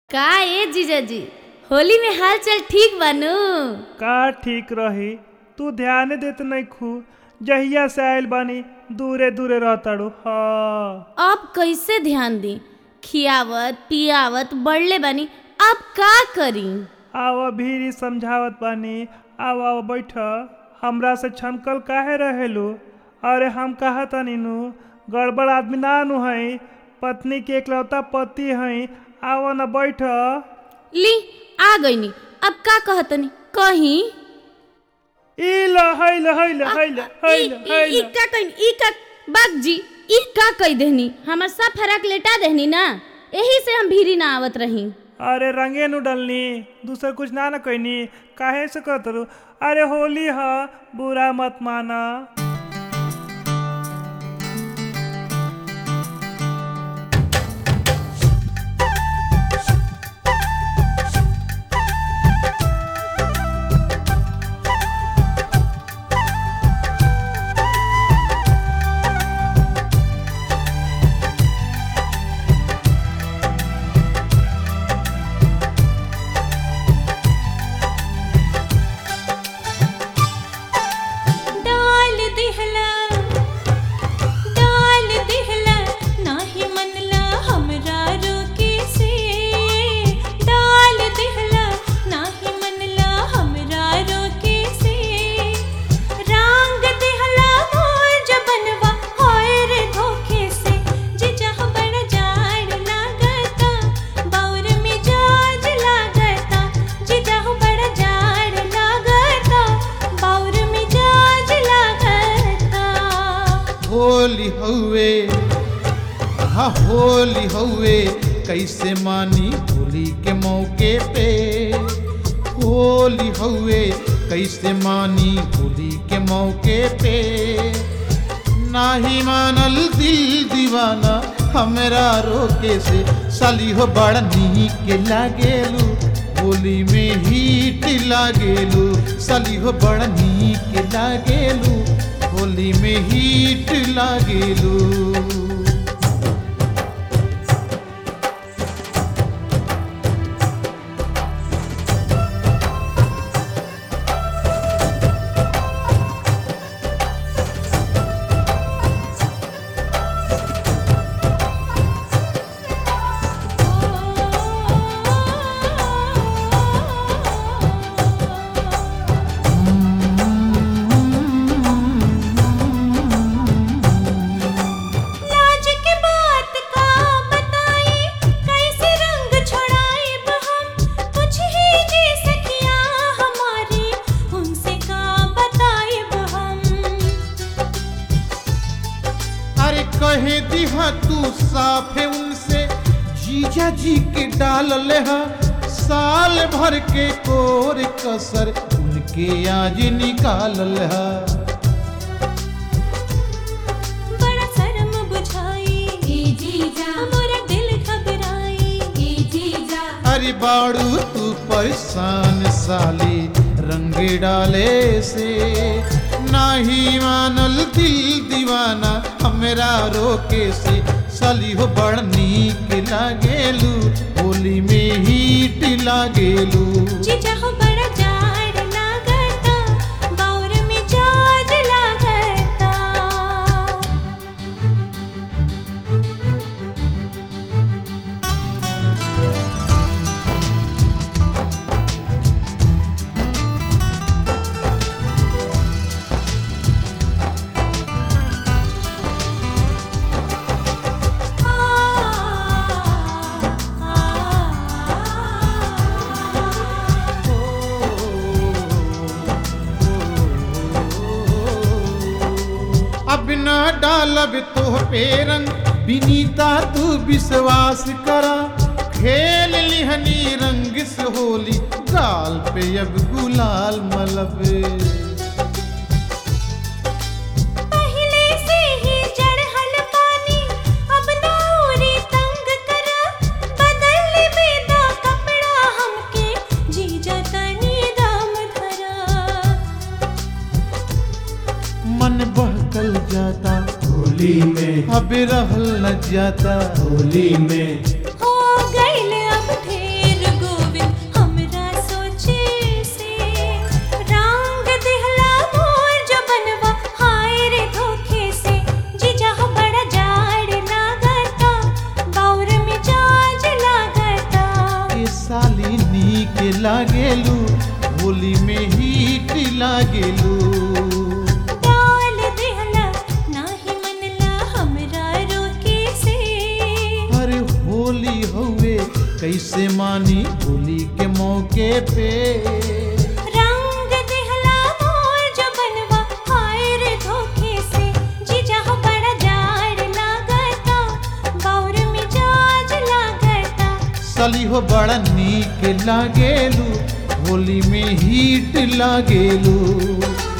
का ए जीजाजी होली में हाल चाल ठीक बानू का ठीक रही तू ध्यान देत नहीं खू जहिया से आयल बानी दूरे दूरे रहताड़ू हाँ अब कैसे ध्यान दी खियावत पियावत बढ़ले बानी अब का करी आव भीरी समझावत बानी आव आव बैठ हमरा से छनकल काहे रहेलू अरे हम कहा तनी नु गड़बड़ आदमी ना नु हई पत्नी के एकलौता पति हई आव न बैठ ली आ गईनी अब का कहतनी कहीं ई ल हैल हैल हैल हैल ई- ई- ई हैल का कहीं ई का बाग जी ई का कही देहनी हमर सब फराक लेटा देहनी ना यही से हम भीरी ना आवत रही अरे रंगे नु डलनी दूसर कुछ ना न कहनी काहे से कहत रू अरे होली ह बुरा मत माना डाल दिहला डाल दिहला नाही मनला हमरा रोके से डाल दिहला नाही मनला हमरा रोके से रंग दिहला मोर जबनवा होए रे धोखे से जे जह बड़ जाड़ लागता बाउर में जाज लागता जे जह बड़ जाड़ लागता बाउर में जाज लागता होली हउए हा होली हउए कैसे मानी होली के मौके पे होली हउए कैसे मानी होली के मौके पे नाही मानल दिल दीवाना हमरा रोके से साली हो बड़ा नीक लागेलू होली में हीट लागेलू साली हो बड़ा नीक लागेलू होली में हीट लागेलू लाज के बात का बताई कैसे रंग छोड़ाए हम कुछ ही जी सकिया हमारी उनसे का बताए हम अरे कहे दिहा तू साफे उनसे जीजा जी के डाल ले हा साल भर के कोर कसर उनके आज निकाल ले हा बड़ा शर्म बुझाई ए जीजा मोरा दिल घबराई ए जीजा अरे बाड़ू तू परेशान साली रंग डाले से नाही मानल दिल दीवाना हमरा रोके से साली हो बड़ नीक लागेलू होली में हीट लागेलू जीजा हो बड़ा जाड़ लागता बाउर में जाज लागता अब न डालब तो पे रंग बिनीता तू विश्वास करा खेल लिहनी रंग से होली गाल पे अब गुलाल मलब पहले से ही जड़हल पानी अब नौरी तंग करा बदल बेदा कपड़ा हमके जीजा तनी दाम धरा मन बहकल जाता होली में अब रहल न जाता होली में हो गइल अब ढेर लागेलू होली में हीट लागेलू डाल दिहला नाही मनला हमरा रोके से अरे होली हवे कैसे मानी होली के मौके पे रंग दिहला मोर जो बनवा हाय रे धोखे से जीजा हो बड़ा जाड़ लागता गौर मिजाज लागता सली हो बड़ा नीक लागेलू होली में हीट लागेलू